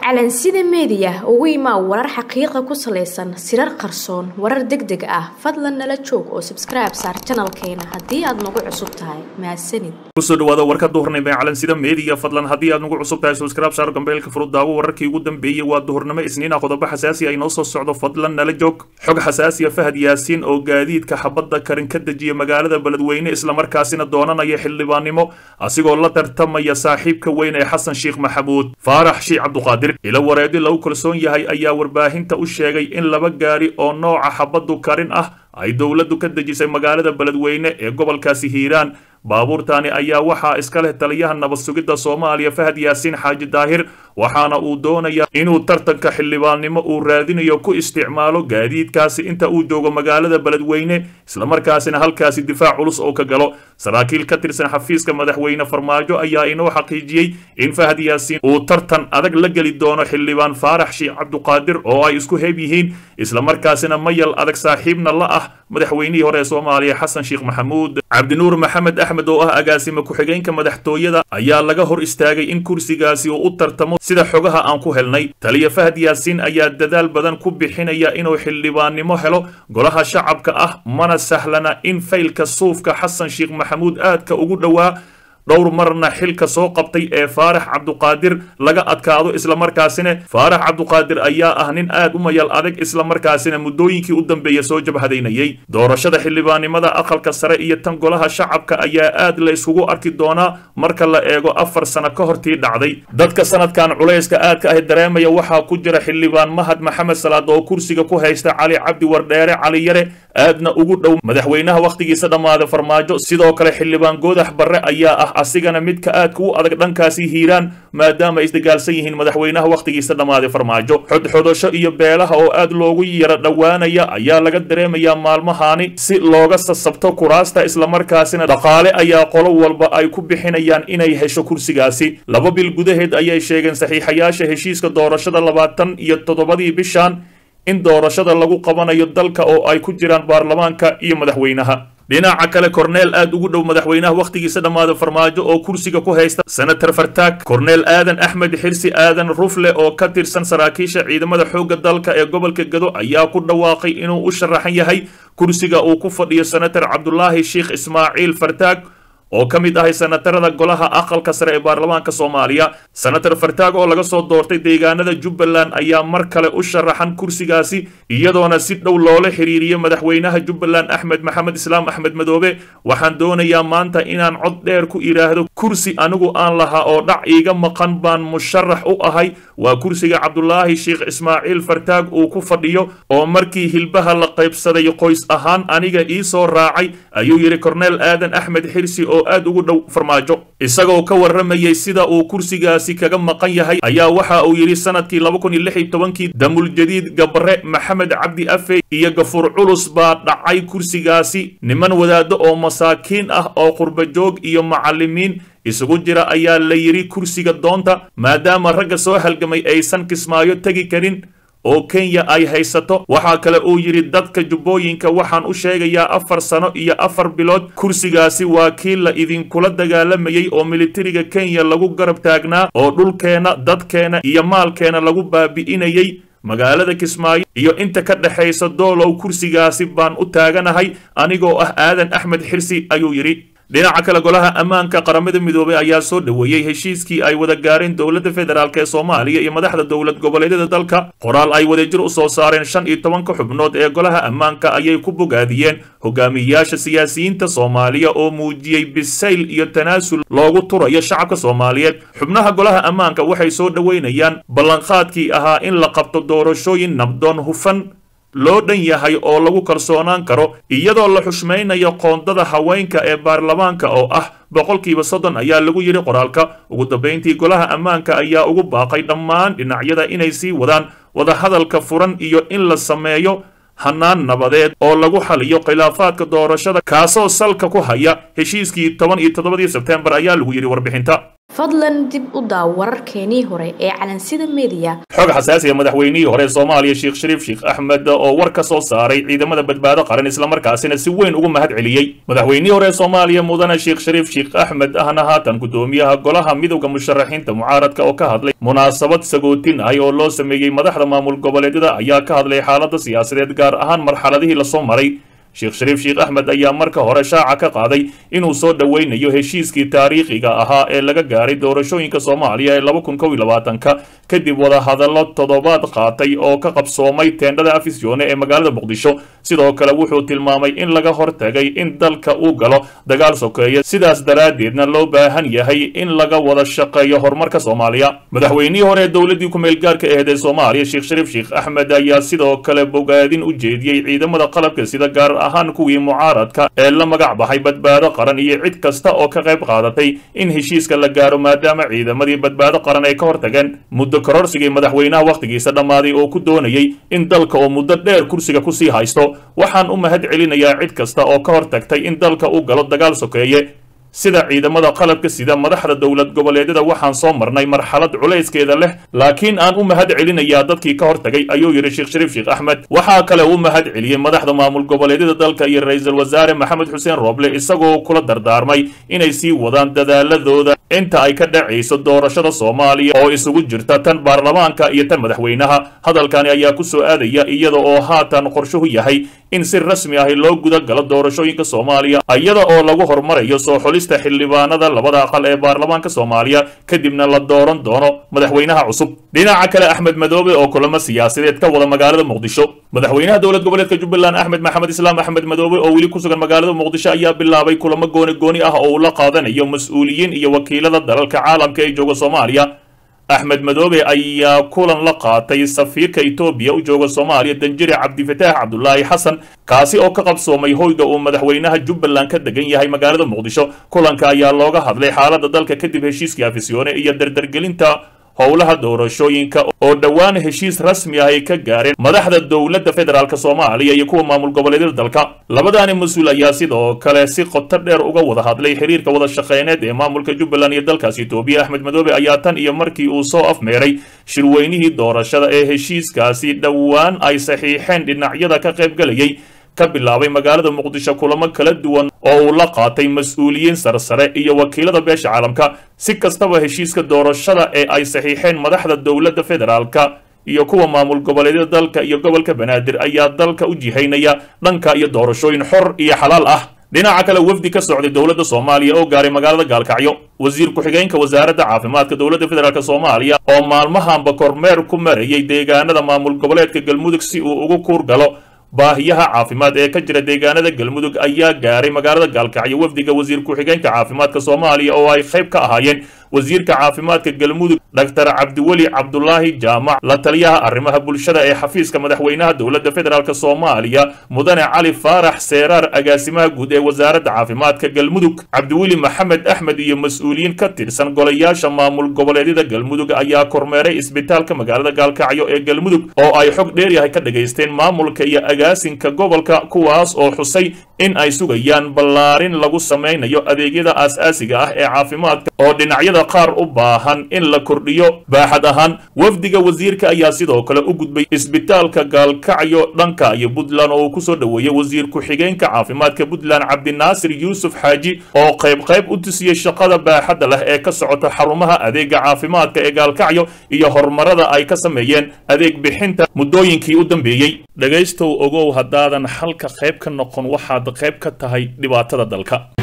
calansida meediya ugu imaa warar xaqiiqa ku salaysan sirar qarsoon warar deg deg ah fadlan nala joog oo sabskribe saar janalkeena haddii aad nagu cusub tahay mahadsanid kusoo dhawaada warka duhurnimo ee calansida meediya fadlan haddii aad nagu cusub tahay subscribe saar gambeelka furud daawo wararkii ugu dambeeyey waa duhurnimo isniina qodobo xasaasi ay noo soo socdo fadlan nala joog xog xasaasiya fahad yaasiin oo gaadiidka xabadda karin ka dejiya magaalada beledweyne islamarkaasina doonanaya xildhibaannimo asigoo la tartamaya saaxiibka weyn ee xasan sheekh maxamuud faarax shiic cabduqaadir ilo wareedi lagu kalsoon yahay ayaa warbaahinta u sheegay in laba gaari oo nooca xabaddu karin ah ay dowladdu ka dejisay magaalada beledweyne ee gobolkaasi hiiraan baabuurtaani ayaa waxaa iska leh taliyaha nabad sugidda soomaaliya fahad yaasiin xaaji daahir waxaana uu doonayaa inuu tartanka xildhibaannimo uu raadinayo ku isticmaalo gaadiidkaasi inta uu joogo magaalada beledweyne islamarkaasina halkaasi difaac culus oo ka galo saraakiil ka tirsan xafiiska madaxweyne farmaajo ayaa inoo xaqiijiyey in fahad yaasiin uu tartan adag la geli doono xildhibaan faarax shiic cabduqaadir oo ay isku heeb yihiin islamarkaasina mayal adag saaxiibna la ah madaxweynihii hore ee soomaaliya xasan sheekh maxamuud cabdinuur maxamed axmed oo ah agaasime ku-xigeenka madaxtooyada ayaa laga hor istaagay in kursigaasi uu u tartamo sida xogaha aan ku helnay taliya fahad yaasiin ayaa dadaal badan ku bixinaya inuu xildhibaannimo helo golaha shacabka ah mana sahlana in faylka suufka xasan sheekh maxamuud aadka ugu dhowaa dhowr marna xilka soo qabtay ee faarax cabduqaadir laga adkaado islamarkaasina faarax cabduqaadir ayaa ah nin aad u mayal adag islamarkaasina muddooyinkii u dambeeya soo jabhadaynayay doorashada xildhibaannimada aqalka sare iyo tan golaha shacabka ayaa aad la isugu arki doonaa marka la eego afar sano ka hortii dhacday dadka sanadkan culayska aadka ah dareemaya waxaa ku jira xildhibaan mahad maxamed salaad oo kursiga ku haysta cali cabdi wardheere cali yare aadna ugu dhow madaxweynaha wakhtigiisa dhammaaday farmaajo sidoo kale xildhibaan goodax barre ayaa ah asigana midka aadka u adag dhankaasi hiiraan maadaama ay isdagaalsan yihiin madaxweynaha wakhtigiisa dhammaaday farmaajo xodxodasho iyo beelaha oo aad loogu yara dhowaanaya ayaa laga dareemayaa maalmahaani si looga sasabto kuraasta islamarkaasina dhaqaale ayaa qolo walba ay ku bixinayaan inay hesho kursigaasi laba bil gudaheed ayay sheegeen saxiixayaasha heshiiska doorashada labaatan iyo toddobadii bishan in doorashada lagu qabanayo dalka oo ay ku jiraan baarlamaanka iyo madaxweynaha dhinaca kale korneel aad ugu dhow madaxweynaha wakhtigiisa dhammaada farmaajo oo kursiga ku haysta senator fartaag korneel aadan axmed xirsi aadan rufle oo ka tirsan saraakiisha ciidamada xoogga dalka ee gobolka gado ayaa ku dhawaaqay inuu u sharaxan yahay kursiga uu ku fadhiyo senator cabdulaahi sheekh ismaaciil fartaag oo ka mid ahay senatarada golaha aqalka sare ee baarlamaanka soomaaliya senator fartaag oo laga soo doortay deegaanada jubbaland ayaa mar kale u sharaxan kursigaasi iyadoona si dhow loola xiriiriyo madaxweynaha jubbaland axmed maxamed islaam axmed madoobe waxaan doonayaa maanta inaan cod dheer ku idhaahdo kursi anigu aan lahaa oo dhac iiga maqan baan musharax u ahay waa kursiga cabdulaahi sheekh ismaaciil fartaag uu ku fadhiyo oo markii hilbaha la qaybsaday qoys ahaan aniga ii soo raacay ayuu yidhi korneel aadan axmed xirsi oo aad ugu dhow farmaajo isagoo ka warramayay sida uu kursigaasi kaga maqan yahay ayaa waxa uu yidhi sanadkii laba kun iyo lix iyo tobankii damuljadiid gabre maxamed cabdi afe iyo gafuur culus baa dhacay kursigaasi niman wadaado oo masaakiin ah oo qurbajoog iyo macallimiin isugu jira ayaa la yidhi kursiga doonta maadaama ragga soo halgamay aysan kismaayo tegi karin oo kenya ay haysato waxaa kale uu yidhi dadka jubbooyinka waxaan u sheegayaa afar sano iyo afar bilood kursigaasi waa kii la idinkula dagaalamayey oo militariga kenya lagu garab taagnaa oo dhulkeenna dadkeena iyo maalkeena lagu baabi'inayey magaalada kismaayo iyo inta ka dhexaysa doolow kursigaasi baan u taaganahay anigoo ah aadan axmed xirsi ayuu yidhi dhinaca kale golaha ammaanka qaramada midoobay ayaa soo dhoweeyey heshiiskii ay wada gaareen dowladda federaalk ee soomaaliya iyo madaxda dowlad goboleedyada dalka qoraal ay wadajir u soo saareen shan iyo tobanka xubnood ee golaha ammaanka ayay ku bogaadiyeen hogaamiyayaasha siyaasiyiinta soomaaliya oo muujiyey bisayl iyo tanaasul loogu turayo shacabka soomaaliyeed xubnaha golaha ammaanka waxay soo dhoweynayaan ballanqaadkii ahaa in la qabto doorashooyin nabdoon hufan loo dhan yahay oo lagu kalsoonaan karo iyadoo la xushmaynayo qoondada haweenka ee baarlamaanka oo ah boqolkiiba soddon ayaa lagu yidhi qoraalka ugu dambayntii golaha ammaanka ayaa ugu baaqay dhammaan dhinacyada inay sii wadaan wadahadalka furan iyo in la sameeyo hanaan nabadeed oo lagu xaliyo khilaafaadka doorashada kaasoo salka ku haya heshiiskii toban iyo toddobadii sebteembar ayaa lagu yidhi warbixinta fadlan dib u daaw wararkeenii hore ee calansida mediya xog xasaasiya madaxweynihii hore soomaaliya sheekh shariif sheekh axmed oo war ka soo saaray ciidamada badbaado qaran islamarkaasina si weyn ugu mahad celiyey madaxweynihii hore soomaaliya mudane sheekh shariif sheekh axmed ahna haatan gudoomiyaha golaha midowda musharaxiinta mucaaradka oo ka hadlay munaasabad sagootin ah oo loo sameeyey madaxda maamul goboleedyada ayaa ka hadlay xaalada siyaasadeed gaar ahaan marxaladihii lasoo maray sheekh shariif sheekh axmed ayaa marka hore shaaca ka qaaday inuu soo dhoweynayo heshiiskii taariikhiga ahaa ee laga gaaray doorashooyinka soomaaliya ee laba kun kow iyo labaatanka kadib wadahadallo toddobaad qaatay oo ka qabsoomay teendhada afisyoone ee magaalada muqdisho sidoo kale wuxuu tilmaamay in laga hortagay in dalka uu galo dagaal sokeeya sidaas daraaddeedna loo baahan yahay in laga wada shaqeeyo horumarka soomaaliya madaxweynihii hore ee dowladdii ku-meelgaarka aheed ee soomaaliya sheekh shariif sheekh axmed ayaa sidoo kale bogaadin u jeediyey ciidamada qalabka sida gaar ahaan kuwii mucaaradka ee la magac baxay badbaado qaran iyo cid kasta oo ka qayb qaadatay in heshiiska la gaaro maadaama ciidamadii badbaado qaran ay ka hortageen muddo kororsigii madaxweynaha wakhtigiisa dhammaaday oo ku doonayay in dalka oo muddo dheer kursiga kusii haysto waxaan u mahad celinayaa cid kasta oo ka hortagtay in dalka u galo dagaal sokeeye sida ciidamada qalabka sida madaxda dowlad goboleedyada waxaan soo marnay marxalad culayskeeda leh laakiin aan u mahad celinayaa dadkii ka hortagay ayuu yidhi sheekh shariif sheekh axmed waxaa kale u mahad celiyey madaxda maamul goboleedyada dalka iyo ra-iisul wasaare maxamed xuseen rooble isagoo kula dardaarmay inay sii wadaan dadaaladooda inta ay ka dhacayso doorashada soomaaliya oo isugu jirta tan baarlamaanka iyo tan madaxweynaha hadalkani ayaa ku soo aadaya iyada oo haatan qorshuhu yahay in si rasmi ahi loo guda galo doorashooyinka soomaaliya iyada oo lagu hormarayo soo xulista xildhibaanada labada aqal ee baarlamaanka soomaaliya kadibna la dooran doono madaxweynaha cusub dhinaca kale axmed madoobe oo kulamo siyaasadeed ka wada magaalada muqdisho madaxweynaha dowlad goboleedka jubbaland axmed maxamed islaam axmed madoobe oo weli ku sugan magaalada muqdisho ayaa bilaabay kulamo gooni gooni ah oo uu la qaadanayo mas-uuliyiin iyo wakiilada dalalka caalamka ee jooga soomaaliya axmed madoobe ayaa kulan la qaatay safiirka etoobiya u jooga soomaaliya danjire cabdifataax cabdulaahi xasan kaasi oo ka qabsoomay hoyga uu madaxweynaha jubbaland ka degan yahay magaalada muqdisho kulanka ayaa looga hadlay xaalada dalka kadib heshiiskii afisyoone iyo dardargelinta howlaha doorashooyinka oo dhowaan heshiis rasmi ah ay ka gaareen madaxda dowladda federaalk soomaaliya iyo kuwa maamul goboleedyada dalka labadaani mas-uul ayaa sidoo kale si qoto dheer uga wada hadlay xiriirka wada shaqeyneed ee maamulka jubbaland iyo dalkaas etoobiya axmed madoobe ayaa tan iyo markii uu soo afmeeray shirweynihii doorashada ee heshiiskaasi dhowaan ay saxiixeen dhinacyada ka qaybgalayay ka bilaabay magaalada muqdisho kulamo kala duwan oo uu la qaatay mas-uuliyiin sarsare iyo wakiilada beesha caalamka si kastaba heshiiska doorashada ee ay saxiixeen madaxda dowladda federaalka iyo kuwa maamul goboleedyada dalka iyo gobolka banaadir ayaa dalka u jihaynaya dhanka iyo doorashooyin xor iyo xalaal ah dhinaca kale wafdi ka socday dowladda soomaaliya oo gaaray magaalada gaalkacyo wasiir ku-xigeenka wasaaradda caafimaadka dowladda federaalk soomaaliya oo maalmahanba kormeer ku marayay deegaanada maamul goboleedka galmudug si uu ugu kuur galo baahiyaha caafimaad ee ka jira deegaanada galmudug ayaa gaaray magaalada gaalkacyo wafdiga wasiir ku-xigeenka caafimaadka soomaaliya oo ay qayb ka ahaayeen wasiirka caafimaadka galmudug doctor cabdiweli cabdulaahi jaamac la taliyaha arrimaha bulshada ee xafiiska madaxweynaha dowladda federaalk soomaaliya mudane cali faarax seeraar agaasimaha guud ee wasaaradda caafimaadka galmudug cabdiweli maxamed axmed iyo mas-uuliyiin ka tirsan golayaasha maamul goboleedyada galmudug ayaa kormeeray isbitaalka magaalada gaalkacyo ee galmudug oo ay xog dheeryahay ka dhagaysteen maamulka iyo agaasinka gobolka kuwaas oo xusay in ay sugayaan ballaarin lagu samaynayo adeegyada aas-aasiga ah ee caafimaadka oo dhinacyada qaar u baahan in la kordhiyo baaxad ahaan wafdiga wasiirka ayaa sidoo kale u gudbay isbitaalka gaalkacyo dhanka iyo puntland oo uu kusoo dhoweeyey wasiir ku-xigeenka caafimaadka puntland cabdinaasir yuusuf xaaji oo qayb qayb u tusiyey shaqada baaxadda leh ee ka socota xarumaha adeega caafimaadka ee gaalkacyo iyo horumarada ay ka sameeyeen adeeg bixinta muddooyinkii u dambeeyey dhegaystow ogow haddaadan xalka qayb ka noqon waxaad qayb ka tahay dhibaatada dalka